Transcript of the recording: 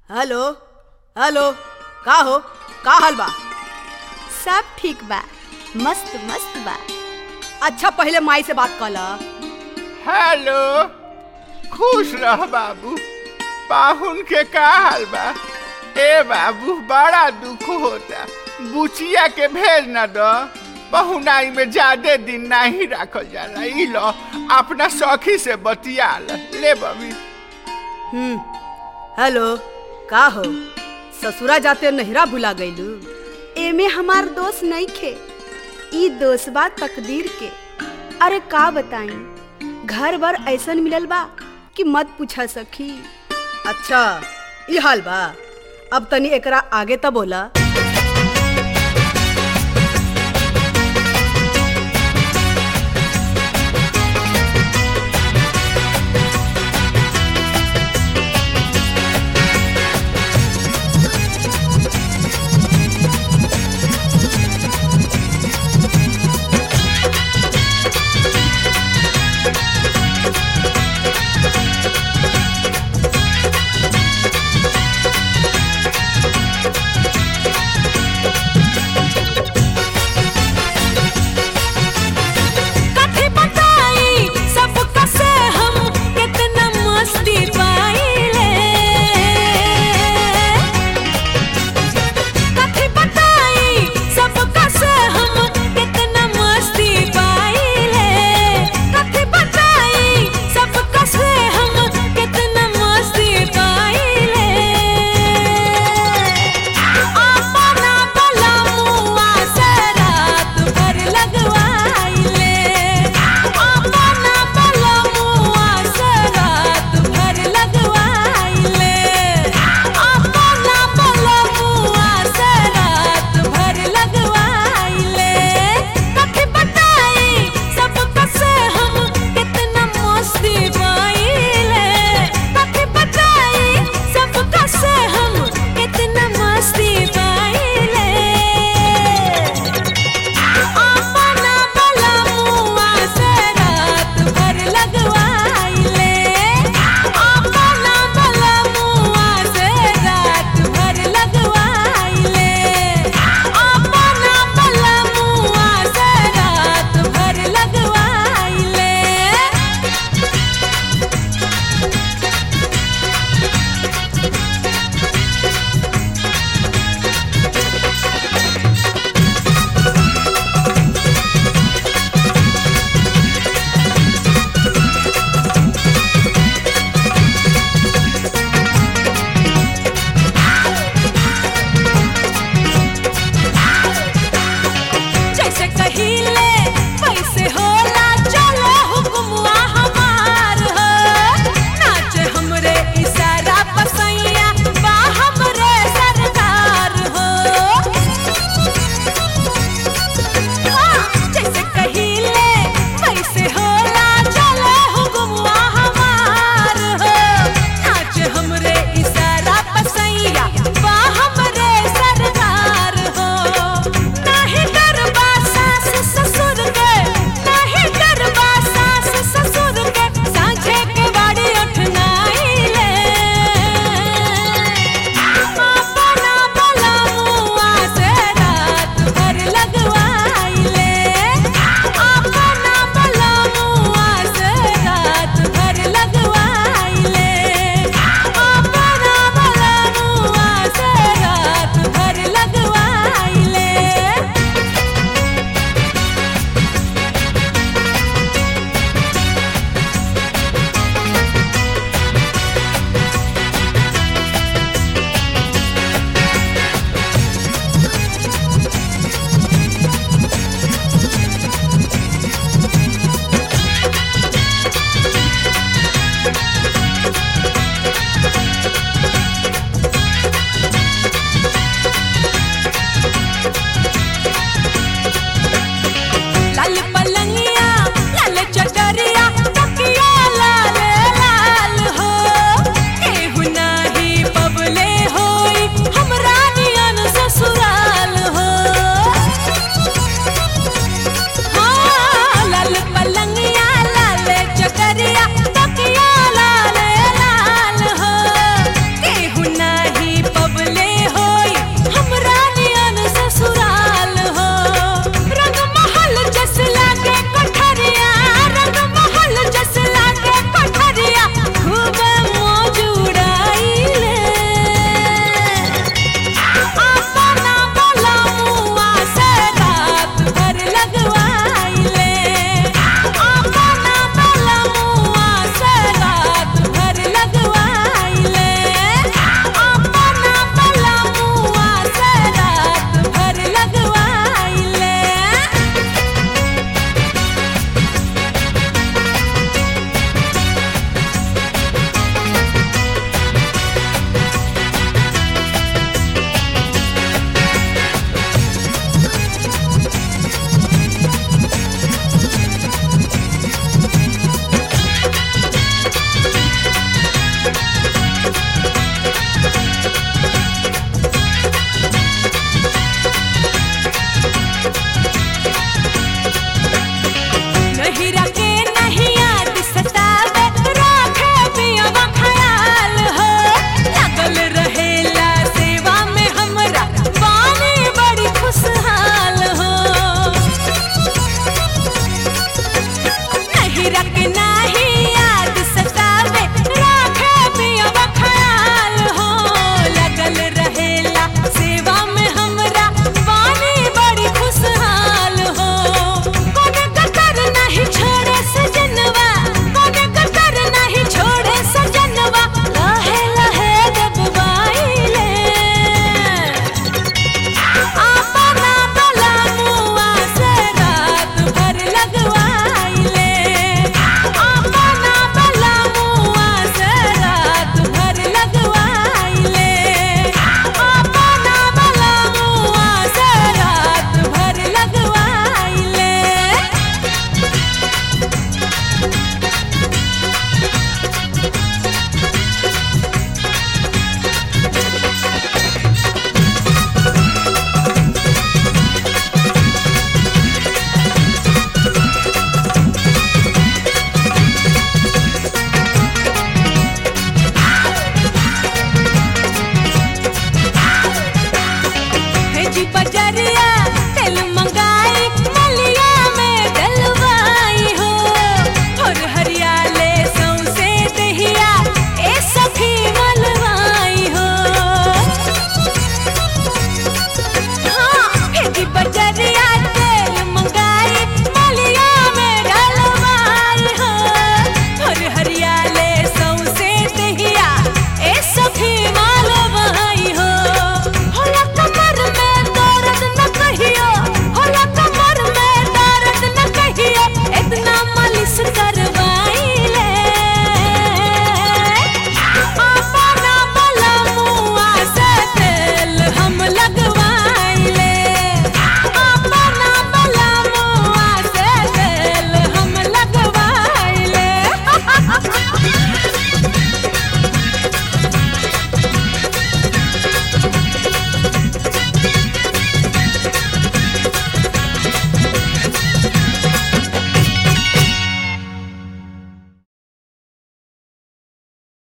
hello hello का हो का हाल बा सब ठीक बा मस्त मस्त बा अच्छा पहले माई से बात कर ला हेलो खुश रह बाबू पाहुन के का हाल बा ए बाबू बड़ा दुख होता बुचिया के भेज न दो पहुनाई में ज्यादा दिन नहीं रखल जाला ई लो अपना सखी से बतिया ल ले बबी हम्म हेलो का हो ससुरा जाते नहिरा भुला गईलू एमे हमार दोस्त नहीं खे ई दोस्त बा तकदीर के अरे का बताई घर भर ऐसन मिलल बा कि मत पूछा सखी अच्छा ई हाल बा अब तनी एकरा आगे त बोला केकरा के ना